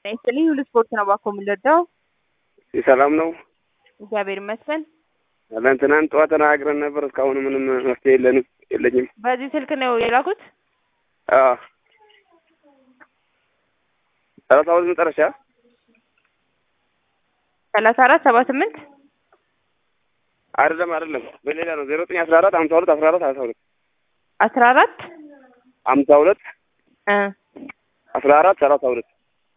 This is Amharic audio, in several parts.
ይስጥልኝ ሁሉ ስፖርት ነው ባኮ የምንረዳው። ሰላም ነው እግዚአብሔር ይመስገን። አለን ትናንት ጠዋት ተናግረን ነበር። እስካሁን ምንም መፍትሄ የለንም የለኝም። በዚህ ስልክ ነው የላኩት። አዎ ሰላሳ ሁለት መጨረሻ ሰላሳ አራት ሰባ ስምንት አይደለም አይደለም፣ በሌላ ነው። ዜሮ ዘጠኝ አስራ አራት ሀምሳ ሁለት አስራ አራት ሀምሳ ሁለት አስራ አራት ሀምሳ ሁለት እ አስራ አራት ሰላሳ ሁለት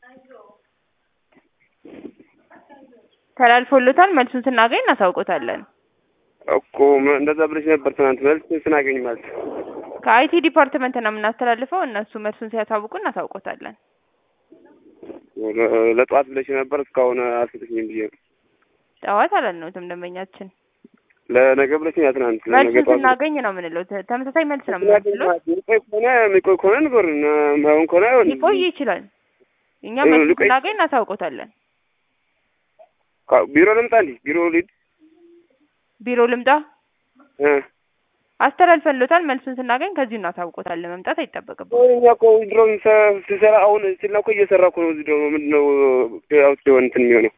ተላልፎሎታል። መልሱን ስናገኝ እናሳውቆታለን። እኮ ም- እንደዛ ብለሽ ነበር ትናንት። መልስ ስናገኝ ማለት ከአይቲ ዲፓርትመንት ነው የምናስተላልፈው። እነሱ መልሱን ሲያሳውቁ እናሳውቆታለን። ለ- ለጠዋት ብለሽ ነበር። እስካሁን አልሰጠሽኝም ብዬ ነው። ጠዋት አላልነውትም ደንበኛችን። ለነገ ብለሽኝ ያ ትናንት ለነገ መልሱን ጠዋት ስናገኝ ነው የምንለው። ተ- ተመሳሳይ መልስ ነው ስናገኝ የምንለው። ማለት የሚቆይ ከሆነ የሚቆይ ከሆነ ንገሩን፣ ማይሆን ከሆነ አይሆንም። ሊቆይ ይችላል። እኛ እ- መልሱን ሊቆይ- ስናገኝ እናሳውቆታለን። ካ- ቢሮ ልምጣ እንዴ? ቢሮ ልሂድ ቢሮ ልምጣ እ አስተላልፈንሎታል። መልሱን ስናገኝ ከዚሁ እናሳውቆታለን። መምጣት አይጠበቅብም። አሁን እኛ እኮ ድሮ ስሰራ አሁን ስልና እኮ እየሰራ እኮ ነው። እዚህ ደግሞ ምንድን ነው አውት ሲሆን እንትን የሚሆነው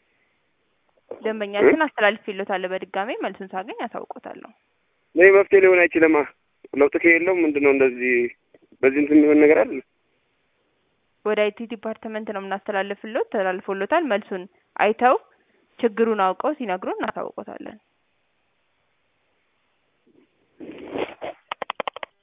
ደንበኛችን አስተላልፌሎታል። በድጋሚ መልሱን ሳገኝ አሳውቆታለሁ። ለዚህ መፍትሄ ሊሆን አይችልማ። ለውጥ ከሌለው ምንድን ነው እንደዚህ በዚህ እንትን የሚሆን ነገር አለ። ወደ አይቲ ዲፓርትመንት ነው የምናስተላልፍሎት። ተላልፎሎታል። መልሱን አይተው ችግሩን አውቀው ሲነግሩን እናሳውቆታለን።